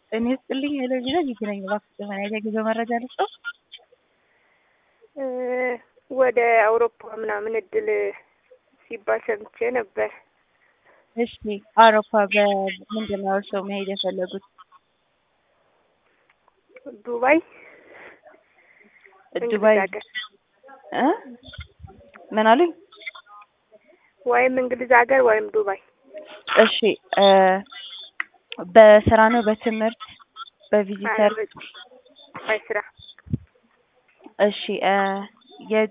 እኔ ስጥልኝ ሄሎ ቢላ ጊዜ ነኝ እባክህ ምን አይነት የጉዞ መረጃ ልስጠው? ወደ አውሮፓ ምናምን እድል ሲባል ሰምቼ ነበር። እሺ አውሮፓ በምንድን ነው እርስዎ መሄድ የፈለጉት? ዱባይ ዱባይ እንግሊዝ ሀገር እ ምን አሉኝ? ወይም እንግሊዝ ሀገር ወይም ዱባይ። እሺ እ በስራ ነው በትምህርት በቪዚተር? በስራ እሺ እ